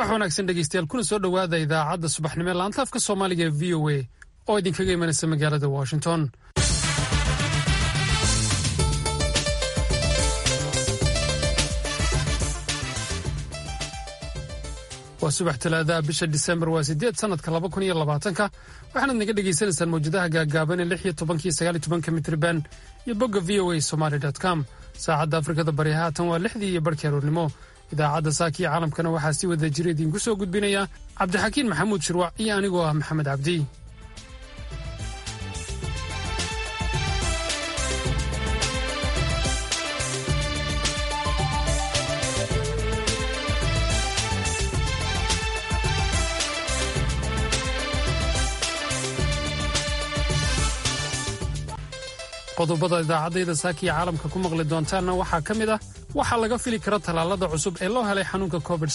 subax wanaagsan dhegeystayaal kuna soo dhowaada idaacadda subaxnimo ee laanta afka soomaaliga ee v o a oo idinkaga imanaysa magaalada washington waa subax talaadaha bisha disembar waa sideed sanadka laba kun iyo labaatanka waxaanaad naga dhegaysanaysaan mawjadaha gaagaaban ee lix iyo tobankiyo sagaal iyo tobanka mitriban iyo bogga v o a somaly com saacadda afrikada bari haatan waa lixdii iyo barhkii aroornimo idaacadda saakiyo caalamkana waxaa si wada jira idiinku soo gudbinaya cabdixakiin maxamuud shirwac iyo anigoo ah maxamed cabdi qodobada idaacaddayda saakiya caalamka ku maqli doontaanna waxaa ka mid ah waxaa laga fili kara tallaalada cusub ee loo helay xanuunka covid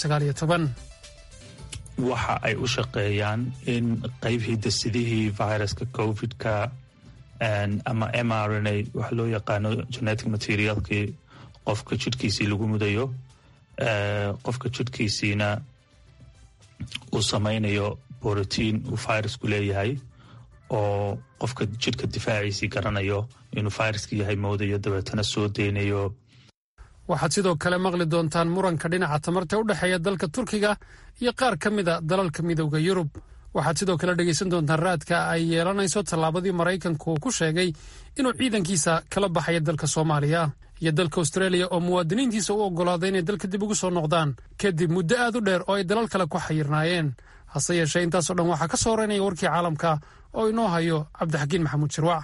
waxa ay u shaqeeyaan in qayb hidasidihii viruska covid-ka ama m r n a waxa loo yaqaano genetic materialkii qofka jidhkiisii lagu mudayo qofka jidhkiisiina uu samaynayo borotiin uu virusku leeyahay oo qofka jidhka difaaciisii garanayo inuu viruska yahay moodayo dabeetana soo deynayo waxaad sidoo kale maqli doontaan muranka dhinaca tamarta u dhexeeya dalka turkiga iyo qaar ka mida dalalka midowda yurub waxaad sidoo kale dhegaysan doontaan raadka ay yeelanayso tallaabadii maraykanku uu ku sheegay inuu ciidankiisa kala baxaya dalka soomaaliya iyo dalka australia oo muwaadiniintiisa u oggolaaday inay dalka dib ugu soo noqdaan kadib muddo aad u dheer oo ay dalal kale ku xayirnaayeen hase yeeshee intaasoo dhan waxaa ka soo horeynaya warkii caalamka oo inoo hayo cabdixakiin maxamuud shirwac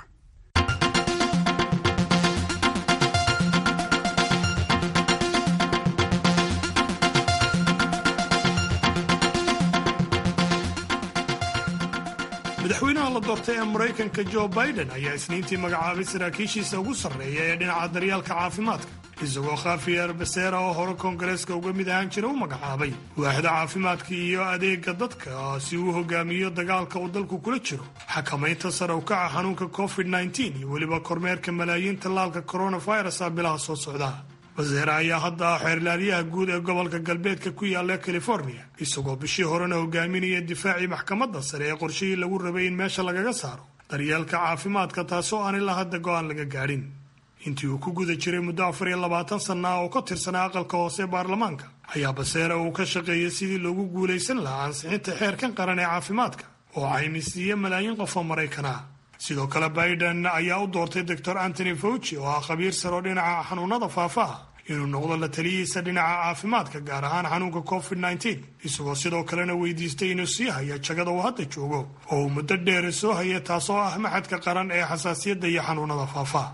madaxweynaha la doortay ee maraykanka jo biden ayaa isniintii magacaabay saraakiishiisa ugu sarreeya ee dhinaca daryaalka caafimaadka isagoo khafiyer beseera oo hore koongareeska uga mid ahaan jira u magacaabay waaxda caafimaadka iyo adeega dadka si uu hogaamiyo dagaalka uu dalku kula jiro xakamaynta sare u kaca xanuunka covid -9 iyo weliba kormeerka malaayiin tallaalka coronavirus ah bilaha soo socda waseere ayaa hadda ah xeerlaaliyaha guud ee gobolka galbeedka ku yaalla california isagoo bishii horena hogaaminaya difaacii maxkamadda sare ee qorshihii lagu rabay in meesha lagaga saaro daryeelka caafimaadka taasoo aan ilaa hadda go-aan laga gaadhin intii uu ku guda jiray muddo afar iyo labaatan sanna ah oo ka tirsanaa aqalka hoose ee baarlamaanka ayaa baseere uu ka shaqeeyay sidii loogu guulaysan lahaa ansixinta xeerkan qaran ee caafimaadka oo caymistiiya malaayiin qof oo maraykan ah sidoo kale biden ayaa u doortay doctor antony fauci oo ah khabiir sare oo dhinaca xanuunada faafaha inuu noqdo la taliyihiisa dhinaca caafimaadka gaar ahaan xanuunka covid -9 isagoo sidoo kalena weydiistay inuu sii haya jagada uu hadda joogo oo uu muddo dheer soo haya taasoo ah maxadka qaran ee xasaasiyadda iyo xanuunada faafaha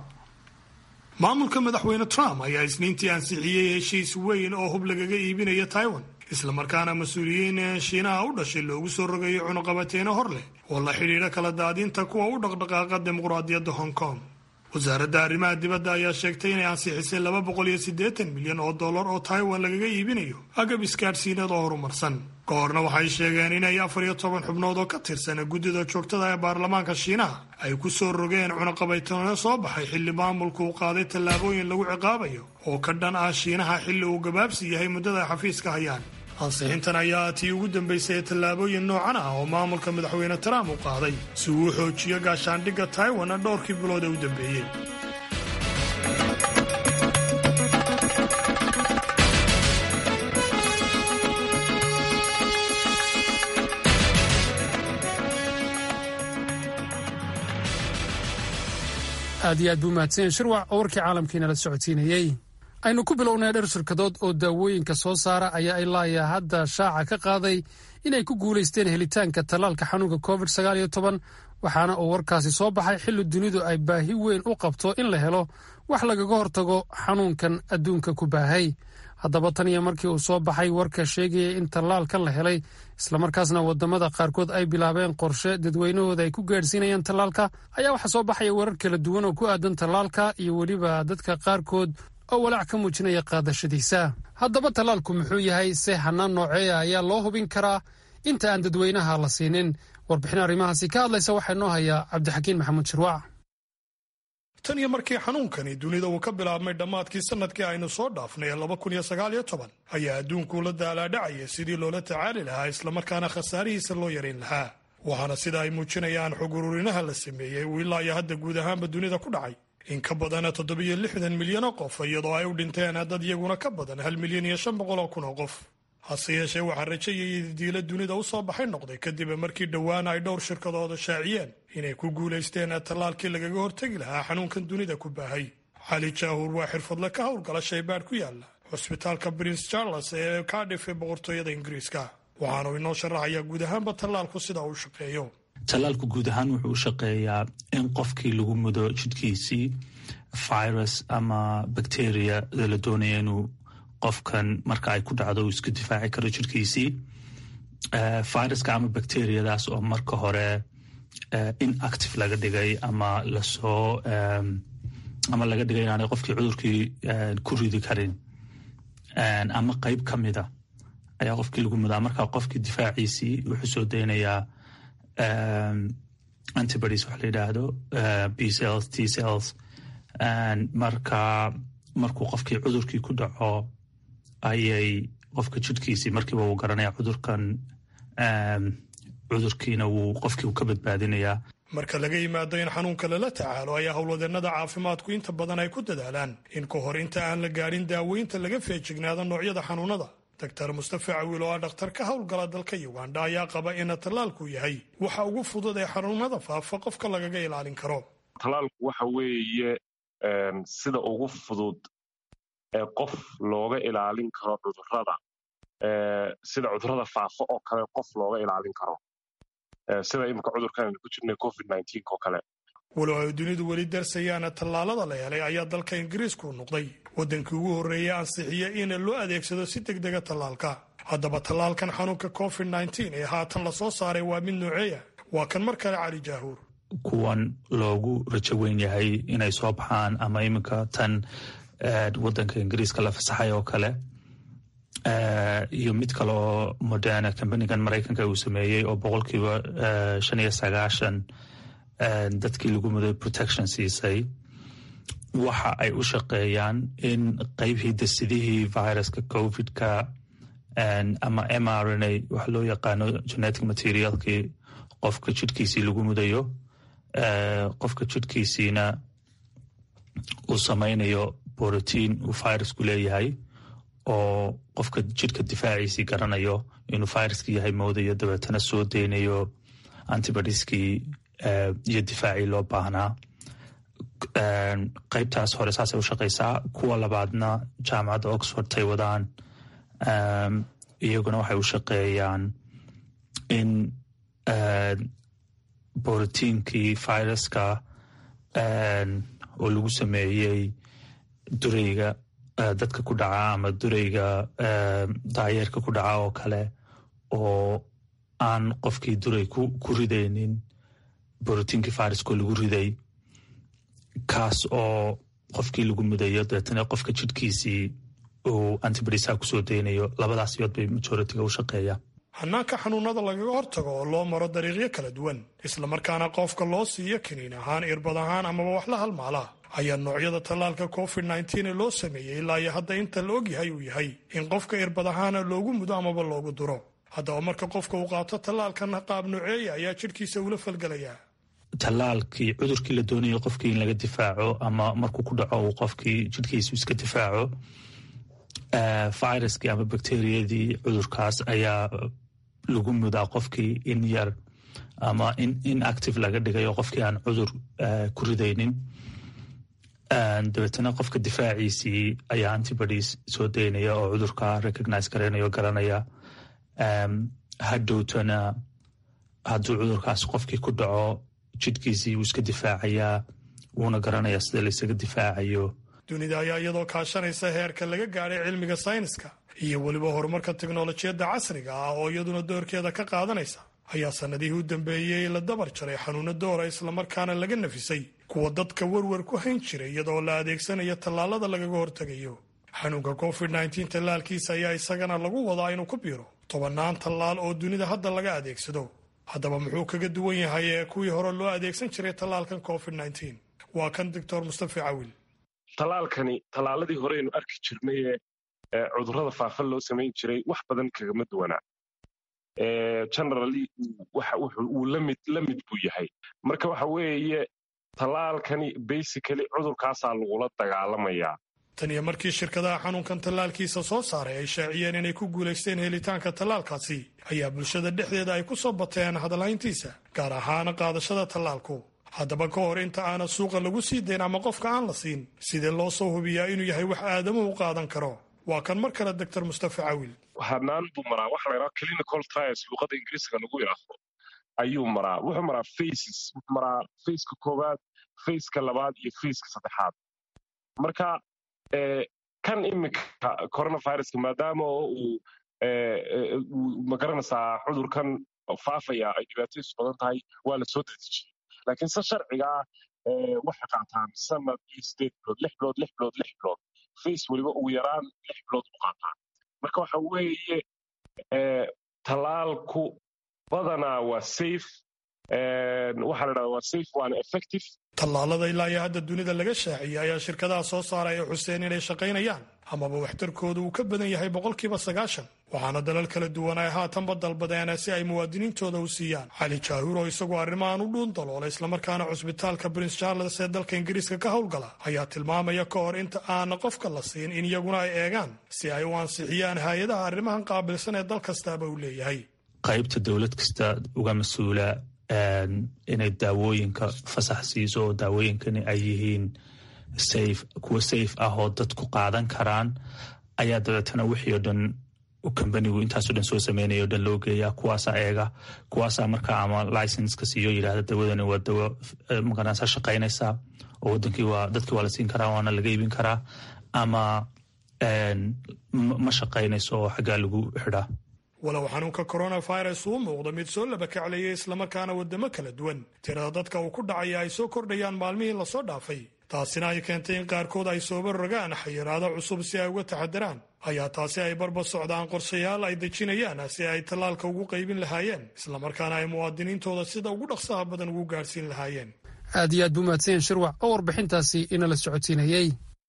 maamulka madaxweyne trump ayaa isniintii ansixiyey heshiis weyn oo hub lagaga iibinaya taiwan islamarkaana mas-uuliyiin shiinaha u dhashay loogu soo rogayo cunuqabateeno hor leh oo la xidhiidha kala daadinta kuwa u dhaqdhaqaaqa dimuqraadiyadda hong kong wasaaradda arrimaha dibadda ayaa sheegtay inay ansixisay laba boqol iyo siddeetan milyan oo dollar oo taiwan lagaga iibinayo agab isgaadhsiinad oo horumarsan ka horna waxay sheegeen inay afar iyo toban xubnood oo ka tirsan guddida joogtada ee baarlamaanka shiinaha ay ku soo rogeen cunuqabaytoono soo baxay xilli maamulku uu qaaday tallaabooyin lagu ciqaabayo oo ka dhan ah shiinaha xilli uu gabaabsi yahay muddada ay xafiiska hayaan ansixintan ayaa tii ugu dambaysay ee tallaabooyin noocan ah oo maamulka madaxweyne trump uu qaaday si uu u xoojiyo gaashaandhigga taiwan dhowrkii bilood ee u dambeeyey aad iyo aad buu mahadsanyaen shirwac oo warkii caalamkiina la socodsiinayey aynu ku bilownay dher shirkadood oo daawooyinka soo saara ayaa ilaayaa hadda shaaca ka qaaday inay ku guulaysteen helitaanka tallaalka xanuunka covid waxaana uu warkaasi soo baxay xilli dunidu ay baahi weyn u qabto in la helo wax lagaga hortago xanuunkan adduunka ku baahay haddaba tan iyo markii uu soo baxay warka sheegaya in tallaalkan la helay islamarkaasna wadamada qaarkood ay bilaabeen qorshe dadweynahooda ay ku gaadhsiinayaan tallaalka ayaa waxaa soo baxaya warar kala duwan oo ku aadan tallaalka iyo weliba dadka qaarkood oo walaac ka muujinaya qaadashadiisa haddaba tallaalku muxuu yahay se hanaan nooceeya ayaa loo hubin karaa inta aan dadweynaha la siinin warbixin arrimahaasi ka hadlaysa waxaa noo hayaa cabdixakiin maxamuud shirwac tan iyo markii xanuunkani dunida uu ka bilaabmay dhammaadkii sanadkii aynu soo dhaafnay laba kun iyo sagaal iyo toban ayaa adduunkuu la daalaadhacaya sidii loola tacaali lahaa islamarkaana khasaarihiisa loo yarayn lahaa waxaana sida ay muujinayaan xog ururinaha la sameeyey uu ilaa iyo hadda guud ahaanba dunida ku dhacay in ka badana toddobiyo lixdan milyan oo qof iyadoo ay u dhinteen dad iyaguna ka badan hal milyan iyo shan boqol oo kun oo qof hase yeeshee waxaa rajayayay diila dunida u soo baxay noqday kadib markii dhowaan ay dhowr shirkadooda shaaciyeen inay ku guulaysteen tallaalkii lagaga hortegi lahaa xanuunkan dunida ku baahay cali jaahuur waa xirfadle ka howlgala shaybaadh ku yaala xusbitaalka prince charles ee kaadhif ee boqortooyada ingiriiska waxaanu inoo sharaxayaa guud ahaanba tallaalku sida uu shaqeeyo tallaalku guud ahaan wuxuu u shaqeeyaa in qofkii lagu mudo jidhkiisii virus ama bacteria la doonaya inuu qofkan marka ay ku dhacdo uu iska difaaci karo jidhkiisii viruska ama bacteriadaas oo marka hore inactive laga dhigay ama lasoo ama laga dhigay inaanay qofkii cudurkii ku ridi karin ama qeyb ka mida ayaa qofkii lagu mudaa marka qofkii difaaciisii wuxuu soo daynayaa antibodies waxa la yidhaahdo b cells t cells marka markuu qofkii cudurkii ku dhaco ayay qofka jidhkiisii markiiba uu garanaya cudurkan cudurkiina wuu qofkii uu ka badbaadinayaa marka laga yimaado in xanuunka lala tacaalo ayaa howlwadeennada caafimaadku inta badan ay ku dadaalaan in ka hor inta aan la gaadhin daaweynta laga feejignaado noocyada xanuunada doctor mustafa cawiil oo ah dhakhtar ka howlgala dalka uganda ayaa qaba ina tallaalku yahay waxa ugu fudud ee xanuunada faafa qofka lagaga ilaalin karo tallaalku waxa weeye sida ugu fudud ee qof looga ilaalin karo cudurrada sida cudurrada faafa oo kale qof looga ilaalin karo sida iminka cudurkan aynu ku jirnay covid oo kale walow ay dunidu weli darsayaana tallaalada la helay ayaa dalka ingiriisku noqday waddankii ugu horreeyey ansixiya in loo adeegsado si deg dega tallaalka haddaba tallaalkan xanuunka covid ee haatan la soo saaray waa mid nooceeya waa kan mar kale cali jaahuur kuwan loogu rajo weyn yahay inay soo baxaan ama iminka tan waddanka ingiriiska la fasaxay oo kale iyo mid kale oo moderna combanigan maraykanka uu sameeyey oo boqolkiiba shan iyo sagaashan dadkii lagu muday protection siisay waxa ay u shaqeeyaan in qeyb hidasidihii viruska covidka ama mrna waxa loo yaqaano genetic materialkii qofka jidhkiisii lagu mudayo qofka jidhkiisiina uu samaynayo borotiin uu virusku leeyahay oo qofka jidhka difaaciisii garanayo inuu viruska yahay moodayo dabeetana soo deynayo antibodieskii iyo difaacii loo baahnaa qeybtaas hore saasay u shaqaysaa kuwa labaadna jaamacadda oxford tay wadaan iyaguna waxay u shaqeeyaan in borotiinkii viruska oo lagu sameeyey durayga dadka ku dhaca ama durayga daayeerka ku dhaca oo kale oo aan qofkii duray ku ridaynin borotiinkii viruskoo lagu riday kaas oo qofkii lagu mudayo dabeetana qofka jidhkiisii uu antibodisa kusoo daynayo labadaas yood bay majoritiga u shaqeeya hanaanka xanuunada lagaga hortago oo loo maro dariiqyo kala duwan islamarkaana qofka loo siiyo kiniin ahaan irbad ahaan amaba wax la halmaala ayaa noocyada tallaalka covid ee loo sameeyey ilaa iyo hadda inta la ogyahay uu yahay in qofka irbad ahaana loogu mudo amaba loogu duro haddaba marka qofka uu qaato tallaalkan qaab nooceeya ayaa jidhkiisa ula falgelayaa tallaalkii cudurkii la doonayo qofkii in laga difaaco ama markuu ku dhaco uu qofkii jidhkiisu iska difaaco viruskii ama bakteriyadii cudurkaas ayaa lagu mudaa qofkii in yar ama in active laga dhigayo qofkii aan cudur ku ridaynin dabeetana qofka difaaciisii ayaa antibodies soo daynaya oo cudurka recognize garaynaya o garanaya hadhowtana hadduu cudurkaas qofkii ku dhaco jidhkiisii wuu iska difaacayaa wuuna garanayaa sida laysaga difaacayo dunida ayaa iyadoo kaashanaysa heerka laga gaadhay cilmiga sayniska iyo weliba horumarka teknolojiyadda casriga ah oo iyaduna doorkeeda ka qaadanaysa ayaa sannadihii u dambeeyey la dabar jaray xanuuno doora islamarkaana laga nafisay kuwa dadka werwer ku hayn jiray iyadoo la adeegsanayo tallaalada lagaga hortegayo xanuunka covid tallaalkiisa ayaa isagana lagu wadaa inuu ku biiro tobannaan tallaal oo dunida hadda laga adeegsado haddaba muxuu kaga duwan yahay ee kuwii hore loo adeegsan jiray tallaalkan covid waa kan doctor mustafa cawil tallaalkani tallaaladii horeynu arki jirnaye cudurrada faafa loo samayn jiray wax badan kagama duwanaa generally uu lamid la mid buu yahay marka waxa weeye tallaalkani basically cudurkaasaa lagula dagaalamayaa tan iyo markii shirkadaha xanuunkan tallaalkiisa soo saaray ay shaaciyeen inay ku guulaysteen helitaanka tallaalkaasi ayaa bulshada dhexdeeda ay ku soo bateen hadalhayntiisa gaar ahaana qaadashada tallaalku haddaba ka hor inta aana suuqa lagu sii dayn ama qofka aan la siin sidee loo soo hubiyaa inuu yahay wax aadamuhu qaadan karo waa kan mar kale doctor mustafa cawil hanaan buu maraa waxa la yidhaha clinical trials luuqada ingiriisiga lagu yidhaahdo ayuu maraa wuxuu maraa faces wuxuu maraa faceka koowaad faceka labaad iyo faceka saddexaad marka kan iminka coronaviruska maadaama uu magaranaysaa cudurkan faafaya ay dhibaatadiisu badan tahay waa la soo dedejiyey laakiin se sharcigaa waxay qaataan sanad iyo sideed bilood lix bilood lix bilood lix bilood face weliba ugu yaraan lix bilood u qaataan marka waxa weeye tallaalku badanaa waa safe waxaa la dhahda waa safe waana effective tallaalada ilaa iyo hadda dunida laga shaaciyey ayaa shirkadaha soo saaray ay xuseen inay shaqaynayaan amaba waxtarkooda uu ka badan yahay boqolkiiba sagaashan waxaana dalal kala duwan ay haatanba dalbadeen si ay muwaadiniintooda u siiyaan cali jaahuur oo isagoo arrimahan u dhuun daloola islamarkaana cusbitaalka prince charles ee dalka ingiriiska ka howlgala ayaa tilmaamaya ka hor inta aana qofka la siin in iyaguna ay eegaan si ay u ansixiyaan hay-adaha arrimahan qaabilsan ee dal kastaaba uu leeyahay qaybta dowlad kasta uga mas-uula inay daawooyinka fasax siiso oo daawooyinkani ay yihiin safe kuwa safe ah oo dadku qaadan karaan ayaa dabeetana wixii oo dhan kambanigu intaasoo dhan soo sameynaya o dhan loo geeyaa kuwaasaa eega kuwaasaa markaa ama licenska siiyo yidhahda dawadani waa dawo maganasa shaqaynaysaa oo wadankii waa dadkii waa la siin karaa waana laga iibin karaa ama ma shaqaynayso oo xaggaa lagu xidhaa walow xanuunka coronavirus uu muuqdo mid soo labakaclayay islamarkaana waddamo kala duwan tirada dadka uu ku dhacaya ay soo kordhayaan maalmihii lasoo dhaafay taasina ay keentay in qaarkood ay sooba rogaan xayiraado cusub si ay uga taxadaraan ayaa taasi ay barba socdaan qorshayaal ay dejinayaan si ay tallaalka ugu qaybin lahaayeen islamarkaana ay muwaadiniintooda sida ugu dhaqsaha badan ugu gaadhsiin lahaayeen aad iyo aad buu mahadsanyaen shirwac oo warbixintaasi inala socodsiinayey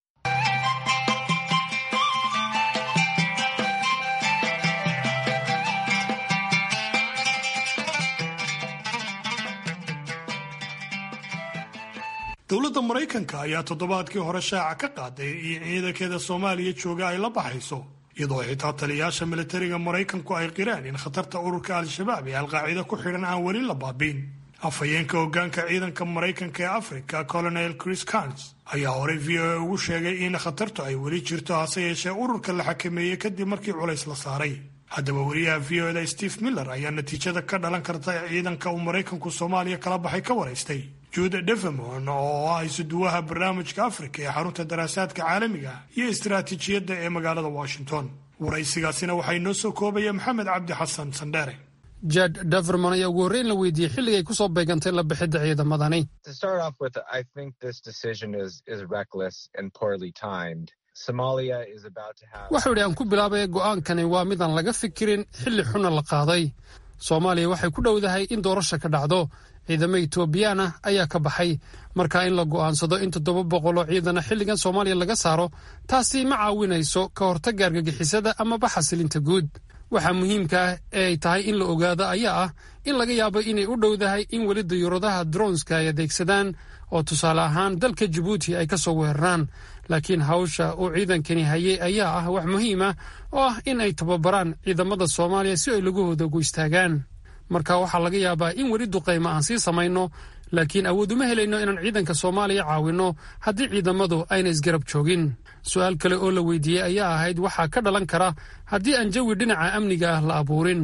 dowladda maraykanka ayaa toddobaadkii hore shaaca ka qaaday in ciidankeeda soomaaliya jooga ay la baxayso iyadoo xitaa taliyayaasha militariga maraykanku ay qireen in khatarta ururka al-shabaab ee alqaacida ku xidhan aan weli la baabiin afhayeenka hoggaanka ciidanka maraykanka ee afrika colonel chris carns ayaa horey v o a ugu sheegay in khatartu ay weli jirto hase yeeshee ururka la xakameeyey kadib markii culays la saaray haddaba wariyaha v o da steve miller ayaa natiijada ka dhalan karta ee ciidanka uu maraykanku soomaaliya kala baxay ka waraystay jude devemon oo ah isuduwaha barnaamijka afrika ee xarunta daraasaadka caalamiga iyo istaraatiijiyadda ee magaalada washington waraysigaasina waxaa inoo soo koobaya maxamed cabdi xasan sandheere jad daverman ayaa ugu horreyn la weydiiyey xilligay ku soo beegantay la bixidda ciidamadani waxau idhi aan ku bilaabay go'aankani waa midaan laga fikirin xilli xunna la qaaday soomaaliya waxay ku dhowdahay in doorasha ka dhacdo ciidamo etoobiyaan ah ayaa ka baxay marka in la go'aansado in toddoba boqoloo ciidana xilligan soomaaliya laga saaro taasi ma caawinayso ka hortagga argagixisada amaba xasilinta guud waxaa muhiimka ah ee ay tahay in la ogaado ayaa ah in laga yaabo inay u dhowdahay in weli dayuuradaha dronska ay adeegsadaan oo tusaale ahaan dalka jabuuti ay ka soo weeraraan laakiin hawsha uu ciidankani hayay ayaa ah wax muhiim ah oo ah in ay tababaraan ciidamada soomaaliya si ay lagahooda ugu istaagaan marka waxaa laga yaabaa in weli duqaymo aan sii samayno laakiin awood uma helayno inaan ciidanka soomaaliya caawinno haddii ciidamadu ayna isgarab joogin su-aal kale oo la weydiiyey ayaa ahayd waxaa ka dhalan kara haddii aan jawi dhinaca amniga ah la abuurin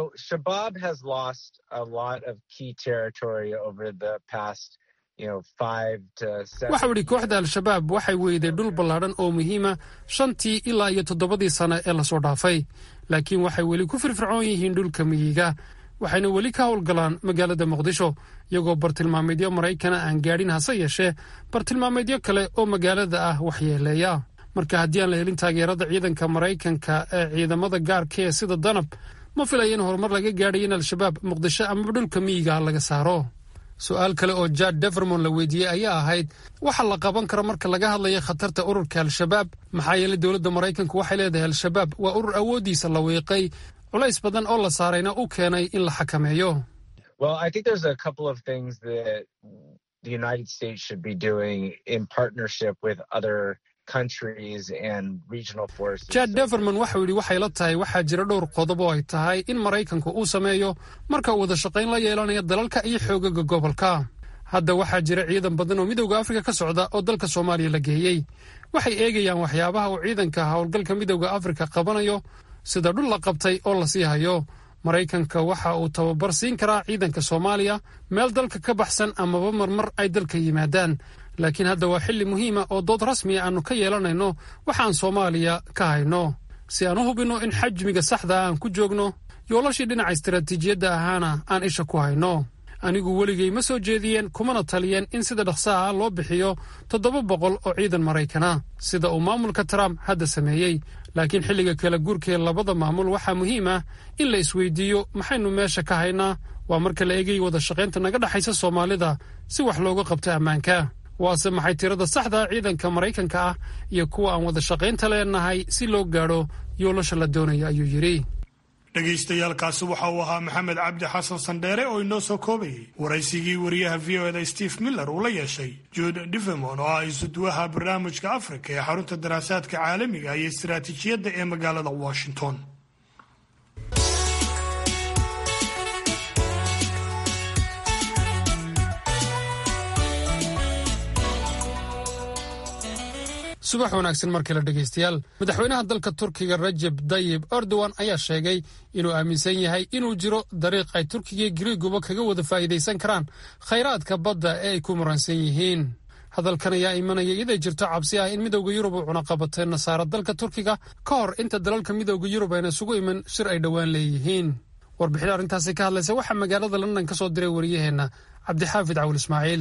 waxau idhi kooxda al-shabaab waxay weyday dhul ballaadhan oo muhiima shantii ilaa iyo toddobadii sane ee lasoo dhaafay laakiin waxay weli ku firfircoon yihiin dhulka miyiga waxayna weli ka howlgalaan magaalada muqdisho iyagoo bartilmaameedyo maraykana aan gaadhin hase yeeshee bartilmaameedyo kale oo magaalada ah waxyeeleeya marka haddii aan la helin taageerada ciidanka maraykanka ee ciidamada gaarka ee sida danab ma filaya in horumar laga gaadhay in al-shabaab muqdisho amaba dhulka miyiga laga saaro su-aal kale oo jad devermon la weydiiyey ayaa ahayd waxa la qaban karo marka laga hadlayo khatarta ururka al-shabaab maxaa yeelay dowladda maraykanku waxay leedahay al-shabaab waa urur awooddiisa la wiiqay culays badan oo la saarayna u keenay in la xakameeyo jad deverman waxau yidhi waxay la tahay waxaa jira dhowr qodob oo ay tahay in maraykanku uu sameeyo marka uu wada shaqayn la yeelanayo dalalka iyo xoogaga gobolka hadda waxaa jira ciidan badan oo midowda afrika ka socda oo dalka soomaaliya la geeyey waxay eegayaan waxyaabaha uu ciidanka howlgalka midowda afrika qabanayo sida dhul la qabtay oo la sii hayo maraykanka waxa uu tababar siin karaa ciidanka soomaaliya meel dalka ka baxsan amaba marmar ay dalka yimaadaan laakiin hadda waa xilli muhiima oo dood rasmiya aannu ka yeelanayno waxaan soomaaliya ka hayno si aan u hubinno in xajmiga saxda aan ku joogno yoolashii dhinaca istaraatiijiyadda ahaana aan isha ku hayno anigu weligay ma soo jeediyeen kumana taliyeen in sida dhaqsaha loo bixiyo toddoba boqol oo ciidan maraykana sida uu maamulka trump hadda sameeyey laakiin xilliga kala guurkee labada maamul waxaa muhiim ah in la isweydiiyo maxaynu meesha ka haynaa waa marka la eegay wada shaqaynta naga dhexaysa soomaalida si wax looga qabto ammaanka waase maxay tirada saxda ciidanka maraykanka ah iyo kuwa aan wada shaqaynta leenahay si loo gaadho yoolasha la doonaya ayuu yidhi dhegaystayaaalkaasi waxa uu ahaa maxamed cabdi xasan sandheere oo inoo soo koobayay waraysigii wariyaha v o eda steve miller uu la yeeshay jude divemon oo ah isuduwaha barnaamijka afrika ee xarunta daraasaadka caalamiga iyo istaraatiijiyadda ee magaalada washington subax wanaagsan mar kale dhegaystayaal madaxweynaha dalka turkiga rajeb dayib erdogan ayaa sheegay inuu aaminsan yahay inuu jiro dariiq ay turkiga griiguba kaga wada faa'iidaysan karaan khayraadka badda ee ay ku muransan yihiin hadalkan ayaa imanaya iyaday jirto cabsi ah in midowda yurub uu cunaqabatay nasaara dalka turkiga ka hor inta dalalka midowda yurub ayna isugu iman shir ay dhowaan leeyihiin warbixin arrintaasi ka hadlaysa waxaa magaalada london ka soo diray wariyaheenna cabdixaafid cawil ismaaciil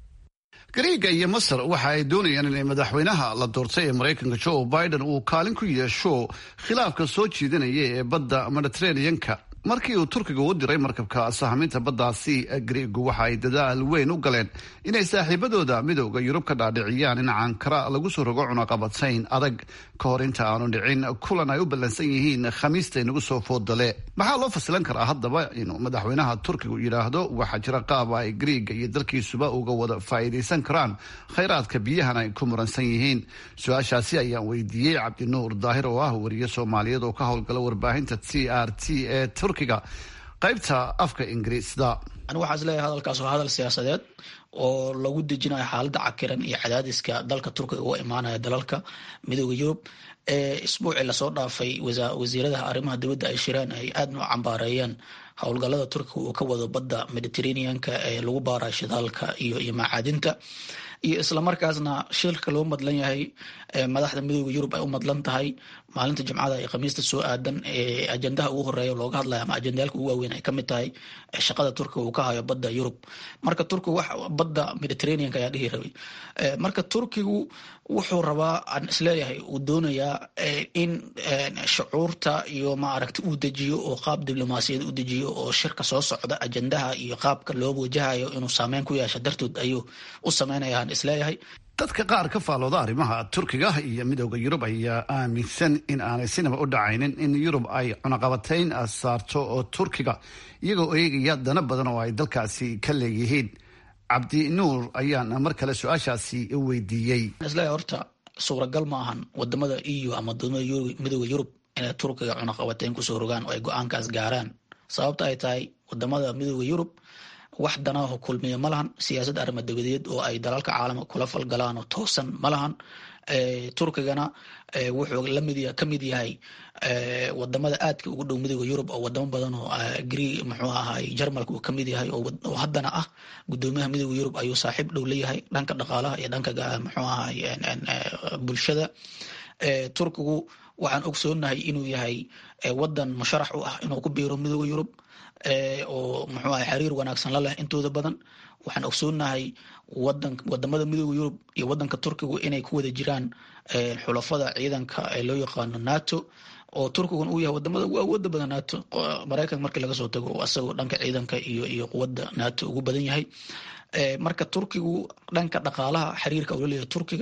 gariiga iyo masar waxa ay doonayaan inay madaxweynaha la doortay ee maraykanka joe biden uu kaalin ku yeesho khilaafka soo jiidanaya ee badda mediteraneanka markii uu turkiga u diray markabka sahaminta baddaasi gariigu waxa ay dadaal weyn u galeen inay saaxiibadooda midowda yurub ka dhaadhiciyaan in cankara lagu soo rogo cunaqabatayn adag ka hor inta aanu dhicin kulan ay u ballansan yihiin khamiista inagu soo foodale maxaa loo fasilan karaa haddaba inuu madaxweynaha turkigu yidhaahdo waxaa jira qaab ay gariiga iyo dalkiisuba uga wada faa'iidaysan karaan khayraadka biyahan ay ku muransan yihiin su-aashaasi ayaan weydiiyey cabdinuur daahir oo ah wariye soomaaliyeed oo ka howlgala warbaahinta t r t ee turkiga qaybta afka ingiriisda anigu waxaa isleeyahay hadalkaas waa hadal siyaasadeed oo lagu dejinayo xaaladda cakiran iyo cadaadiska dalka turkiga uga imaanaya dalalka midooda yurub ee isbuucii lasoo dhaafay wasiiradaha arrimaha dibadda ay shireen ay aadna u cambaareeyeen howlgalada turkiga uu ka wado badda mediterraneanka ee lagu baarayo shidaalka iyo iyo macaadinta iyo islamarkaasna shilka loo madlan yahay madaxda midooda yurub ay u madlan tahay maalinta jimcada iyo khamiista soo aadan ee ajendaha ugu horeeya looga hadlaya ama ajendayaalka ugu waaweyn ay kamid tahay shaqada turkiga uu ka hayo badda yurub marka turkigu wax badda mediterraneanka ayaa dhihi rabay marka turkigu wuxuu rabaa aan isleeyahay uu doonayaa in shucuurta iyo maaragta uu dejiyo oo qaab diblomaasiyad u dejiyo oo shirka soo socda ajendaha iyo qaabka loo wajahayo inuu saameyn ku yeesha dartood ayuu u sameynaya aan isleeyahay dadka qaar ka faalooda arrimaha turkiga iyo midowda yurub ayaa aaminsan in aanay sinaba u dhacaynin in yurub ay cunaqabatayn saarto oo turkiga iyagoo eegaya dana badan oo ay dalkaasi ka leeyihiin cabdi nuur ayaan mar kale su-aashaasi weydiiyey isleeyahay horta suuragal ma ahan wadamada eu ama wadamada midowda yurub inay turkiga cunaqabatayn kusoo rogaan oo ay go-aankaas gaaraan sababta ay tahay wadamada midowda yurub wax danaaho kulmiya ma lahan siyaasad arrimo dabadeed oo ay dalalka caalamka kula falgalaan oo toosan ma lahan turkigana wuxuu lamid ka mid yahay wadamada aadka ugu dhow midooda yurub oo wadamo badan oo gre muxuu ahay jarmalka uu kamid yahay oo haddana ah gudoomiyaha midooda yurub ayuu saaxiib dhow leeyahay dhanka dhaqaalaha iyo dhanka muxuu ahay bulshada turkigu waxaan ogsoonahay inuu yahay wadan musharax u ah inuu ku biiro midooda yurub oo muxuu ahay xiriir wanaagsan la leh intooda badan waxaan ogsoonahay wadan wadamada midooda yurub iyo wadanka turkigu inay ku wada jiraan xulafada ciidanka ee loo yaqaano nato oo turkiguna uu yahay wadamada ugu awooda badan nato maraykanka markii laga soo tago asagoo dhanka ciidanka iyo iyo quwadda nato ugu badan yahay marka turkigu dhanka dhaqaalaha xiriirka ula leeyahay turkiga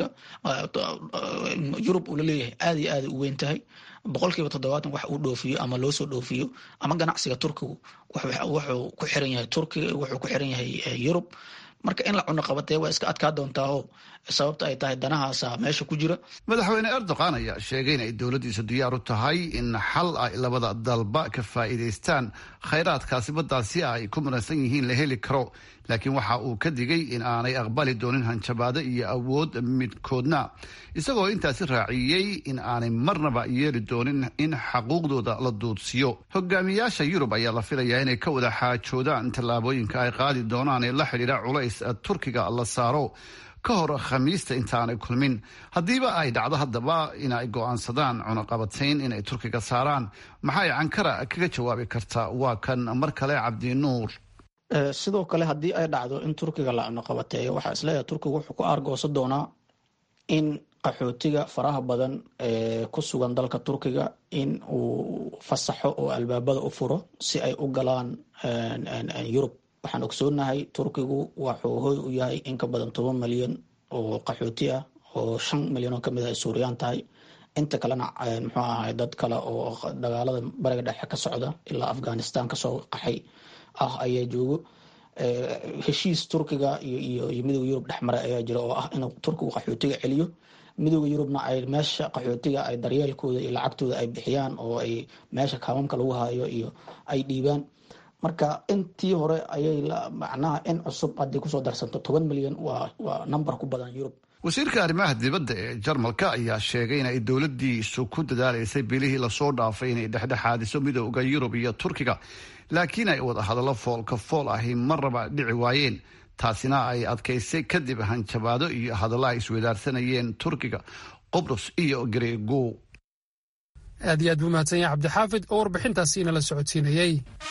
yurub ula leeyahay aad iyo aada u weyn tahay boqol kiiba toddobaatan wax uu dhoofiyo ama loo soo dhoofiyo ama ganacsiga turkigu wuxuu ku xiran yahay turkiga wuxuu ku xiran yahay yurub marka in la cuno qabatee waa iska adkaa doontaao sababta ay tahay danahaasa meesha ku jira madaxweyne erdogan ayaa sheegay in ay dowladdiisu diyaar u tahay in xal ay labada dalba ka faa'iidaystaan khayraadkaasi baddaasi ay ku muransan yihiin la heli karo laakiin waxa uu ka digay in aanay aqbali doonin hanjabaado iyo awood midkoodna isagoo intaasi raaciyey in aanay marnaba yeeli doonin in xaquuqdooda la duudsiyo hogaamiyaasha yurub ayaa la filayaa inay ka wada xaajoodaan tallaabooyinka ay qaadi doonaan ee la xidhiidha culays turkiga la saaro ka hor khamiista intaanay kulmin haddiiba ay dhacdo haddaba inay go'aansadaan cunaqabatayn inay turkiga saaraan maxay cankara kaga jawaabi kartaa waa kan mar kale cabdinuur sidoo kale haddii ay dhacdo in turkiga la cunaqabateeyo waxaa isleeyahay turkiga wuxuu ku aargoosan doonaa in qaxootiga faraha badan ee ku sugan dalka turkiga in uu fasaxo oo albaabada u furo si ay u galaan yurub waxaan ogsoonahay turkigu waxuu hoy u yahay in ka badan toban milyan oo qaxooti ah oo shan milyan oo kamid ah ay suuriyaan tahay inta kalena muxuu ahay dad kale oo dagaalada bariga dhexe ka socda ilaa afghanistan kasoo qaxay ah ayaa joogo heshiis turkiga iyo midooda yurub dhexmara ayaa jira oo ah inuu turkigu qaxootiga celiyo midooda yurubna ay meesha qaxootiga ay daryeelkooda iyo lacagtooda ay bixiyaan oo ay meesha kaamamka lagu hayo iyo ay dhiibaan marka intii hore ayay macnaha in cusub haddii kusoo darsanto toban milyan waa waa number ku badan yurub wasiirka arrimaha dibadda ee jarmalka ayaa sheegay in ay dowladdiisu ku dadaalaysay bilihii lasoo dhaafay inay dhexdhexaadiso midooda yurub iyo turkiga laakiin ay wada hadallo foolka fool ahi marnaba dhici waayeen taasina ay adkaysay kadib hanjabaado iyo hadallo ay iswadaarsanayeen turkiga qobrus iyo gareego aad iyo aad buu mahadsan yahay cabdixaafid oo warbixintaasi inala socodsiinayey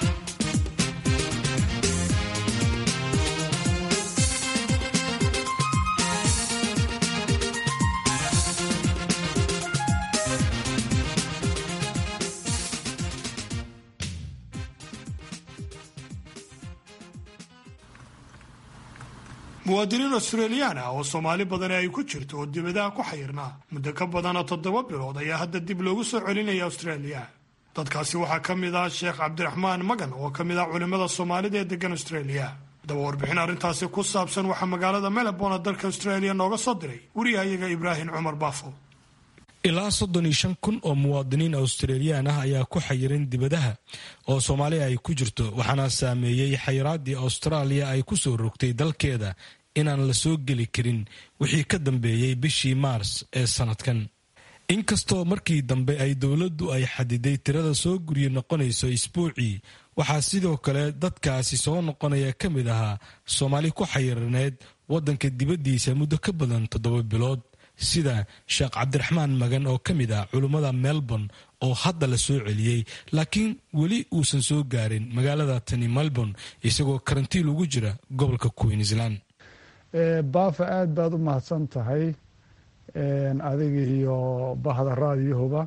muwaadiniin australiyaan ah oo soomaali badani ay ku jirto oo dibadaha ku xayirnaa muddo ka badana toddoba bilood ayaa hadda dib loogu soo celinaya austraaliya dadkaasi waxaa ka mid ah sheekh cabdiraxmaan magan oo ka mid ah culimmada soomaalida ee degan australia haddaba warbixin arrintaasi ku saabsan waxaa magaalada melbourne dalka australia nooga soo diray wariyahayaga ibraahim cumar baafo ilaa soddon iyo shan kun oo muwaadiniin australiyaan ah ayaa ku xayiran dibadaha oo soomaaliya ay ku jirto waxaana saameeyey xayiraadii austraaliya ay ku soo rogtay dalkeeda inaan la soo geli karin wixii ka dambeeyey bishii maars ee sanadkan inkastoo markii dambe ay dowladdu ay xadiday tirada soo guryo noqonayso isbuucii waxaa sidoo kale dadkaasi soo noqonaya ka mid ahaa soomaali ku xayiraneed waddanka dibaddiisa muddo ka badan toddoba bilood sida sheekh cabdiraxmaan magan oo ka mid ah culummada melbourne oo hadda la soo celiyey laakiin weli uusan soo gaarin magaalada tani melbourne isagoo karantiil ugu jira gobolka queensland baafa aad baad u mahadsan tahay adiga iyo bahda raadiyahuba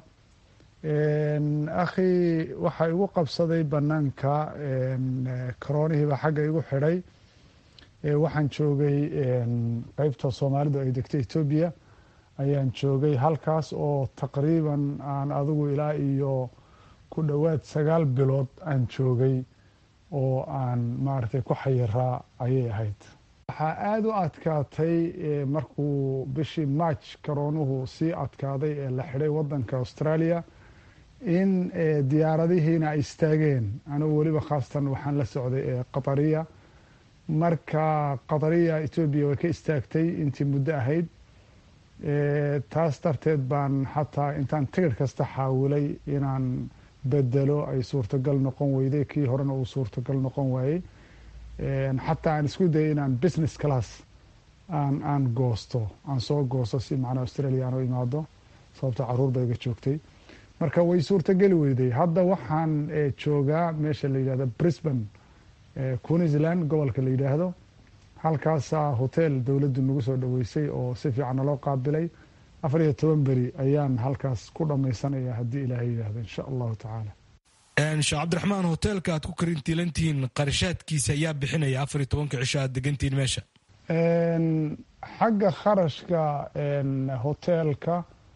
akhi waxaa igu qabsaday banaanka karoonihiiba xagga igu xidhay waxaan joogay qeybta soomaalidu ay degto etoobiya ayaan joogay halkaas oo taqriiban aan adigu ilaa iyo ku dhowaad sagaal bilood aan joogay oo aan maaragtay ku xayiraa ayay ahayd waxaa aada u adkaatay markuu bishii march karoonuhu sii adkaaday ee la xidhay waddanka australia in diyaaradihiina ay istaageen anugu weliba khaasatan waxaan la socday qatariya marka qatariya etoobiya way ka istaagtay intii muddo ahayd taas darteed baan xataa intaan tigir kasta xaawilay inaan bedelo ay suurtagal noqon weyday kii horena uu suurtagal noqon waayey xataa aan isku dayay inaan business class aan aan goosto aan soo goosto si macnaa australia aan u imaado sababto caruur ba iga joogtay marka way suurtageli weyday hadda waxaan joogaa meesha la yidhahdo brisbane queensland gobolka la yidhaahdo halkaasaa hotel dowladdu nagu soo dhoweysay oo si fiican naloo qaabilay afar iyo toban beri ayaan halkaas ku dhammaysanaya haddii ilaahay yidhaahdo insha allahu tacaala sheekh cabdiraxmaan hoteelka aad ku karintiilantihiin qarashaadkiisa ayaa bixinaya afar iyo tobanka cisho aad degantihiin meesha xagga kharashka hoteelka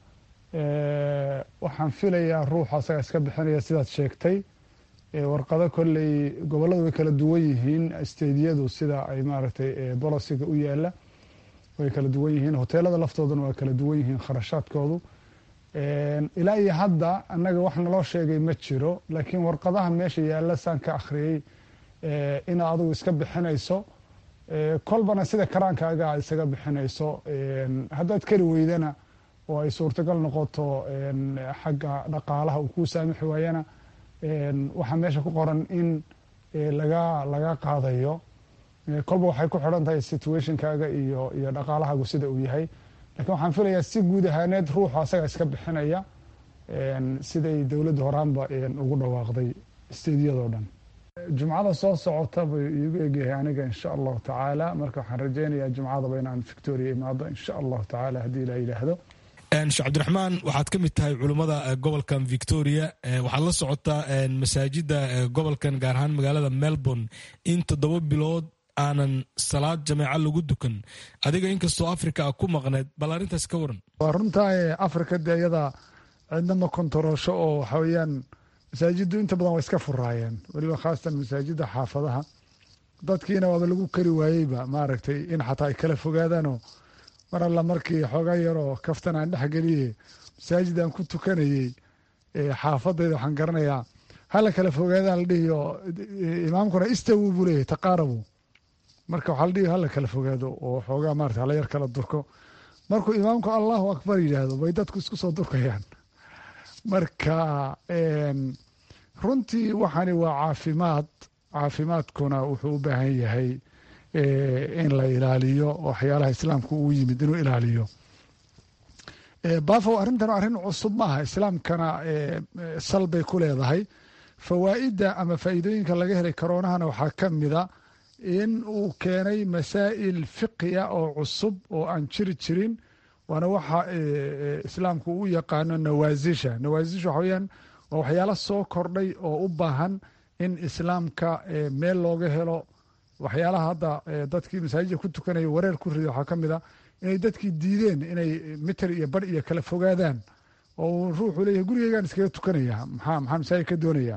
waxaan filayaa ruuxa asaga iska bixinaya sidaad sheegtay warqado kolley gobolladu way kala duwan yihiin stediyadu sida ay maaragtay bolosiga u yaala way kala duwan yihiin hoteelada laftooduna waa kala duwan yihiin kharashaadkoodu ilaa iyo hadda annaga wax naloo sheegay ma jiro laakiin warqadaha meesha yaalla saan ka akhriyey inaad adigu iska bixinayso kolbana sida karaankaaga aad isaga bixinayso haddaad kari weydana oo ay suurtagal noqoto xagga dhaqaalaha uu kuu saamixi waayana waxaa meesha ku qoran in laga laga qaadayo kolba waxay ku xidhan tahay situationkaaga iyo iyo dhaqaalahaagu sida uu yahay lakiin waxaan filayaa si guud ahaaneed ruuxu asaga iska bixinaya siday dowladda horaanba ugu dhawaaqday stediyadoo dhan jumcada soo socota buu iigu egyahay aniga insha allahu tacaala marka waxaan rajeynayaa jumcadaba inaan victoria imaado insha allahu tacaala haddii ilaa yidhaahdo sheekh cabdiraxmaan waxaad ka mid tahay culummada gobolkan victoria waxaad la socotaa masaajida gobolkan gaar ahaan magaalada melbourne in toddoba bilood aanan salaad jameeca lagu dukan adiga inkastoo africa a ku maqneed bal arrintaas ka waran waa runtaa africa dee iyada cidna ma kontaroosho oo waxa weeyaan masaajiddu inta badan waa iska furaayeen weliba khaasatan masaajidda xaafadaha dadkiina waaba lagu kari waayeyba maaragtay in xataa ay kala fogaadaanoo mar alla markii xoogaa yaroo kaftan aan dhexgeliye masaajid aan ku tukanayey xaafadayda waxaan garanayaa hala kala fogaadaan la dhihiyo imaamkuna istawu buu leeyahy taqaarabu marka waxaa la dhihi hala kala fogaado oo xoogaa maarata hala yar kala durko markuu imaamku allahu akbar yidhaahdo bay dadku isku soo durkayaan marka runtii waxani waa caafimaad caafimaadkuna wuxuu u baahan yahay in la ilaaliyo waxyaalaha islaamku uu yimid inuu ilaaliyo bafow arrintan arrin cusub maaha islaamkana sal bay ku leedahay fawaa'idda ama faa'iidooyinka laga helay koronahana waxaa ka mida in uu keenay masaa'il fiqiya oo cusub oo aan jiri jirin waana waxa islaamku u yaqaano nawaasisha nawaasisha waxa weyaan waa waxyaalo soo kordhay oo u baahan in islaamka meel looga helo waxyaalaha hadda dadkii masaajidda ku tukanaya wareer ku rida waxaa ka mid a inay dadkii diideen inay mitir iyo bar iyo kala fogaadaan oo ruuxuu leeyahay gurigeygaan iskaga tukanaya maxaa maxaa masaajid ka doonaya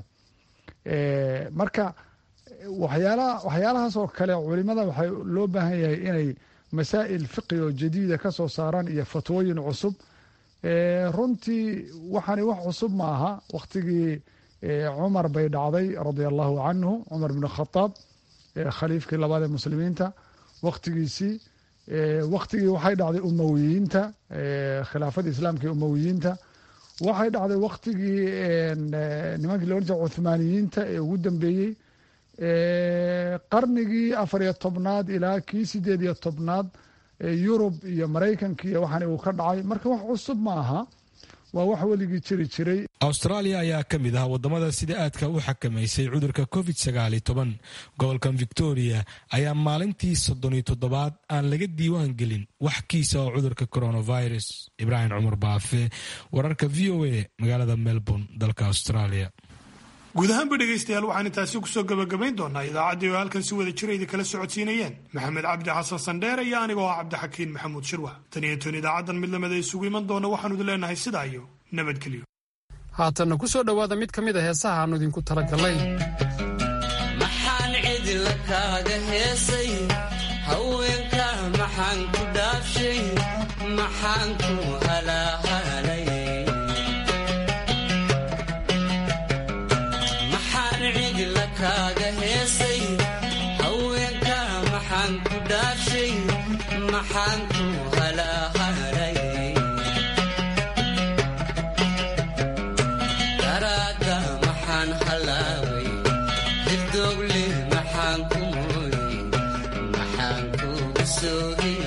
marka waxyaalaha waxyaalahaas oo kale culimada waxay loo baahan yahay inay masaa'il fiqi oo jadiida ka soo saaraan iyo fatwooyin cusub runtii waxani wax cusub ma aha wakhtigii cumar bay dhacday radia allahu canhu cumar bn khadaab khaliifkii labaad ee muslimiinta wakhtigiisii wakhtigii waxay dhacday umowiyiinta khilaafadii islaamka ee umowiyiinta waxay dhacday wakhtigii nimankii loodhan jira cuthmaaniyiinta ee ugu dambeeyey qarnigii afar iyo tobnaad ilaa kii sideed iyo tobnaad yurub iyo maraykanka iyo waxaan uu ka dhacay marka wax cusub ma aha waa wax weligii jiri jiray australia ayaa ka mid ah wadamada sida aadka u xakamaysay cudurka covid sagaali toban gobolkan victoria ayaa maalintii soddoniyo toddobaad aan laga diiwaan gelin wax kiisa oo cudurka coronavirus ibraahim cumar baafe wararka v o a magaalada melbourne dalka australia guud ahaanba dhegaystayaal waxaan intaasi kusoo gabagabayn doonaa idaacaddii oo halkan si wada jira idi kala socodsiinayeen maxamed cabdi xasan sandheere iyo anigoo ah cabdixakiin maxamuud shirwa tan iyo toon idaacaddan mid lamida isugu iman doona waxaanu idin leenahay sidaa iyo nabadgelyo haatanna ku soo dhowaada mid ka mid a heesaha aannu idinku talagalay maxaan cidila kaaga heesay haweenka maxaan ku dhaafshay maxaan ku halaahalay kaaga heesay haweenka maxaan ku dhaafshay maxaan ku halaahalay daraada maxaan halaaway hirdoogle maxaan ku mooyey maxaan kugu soogi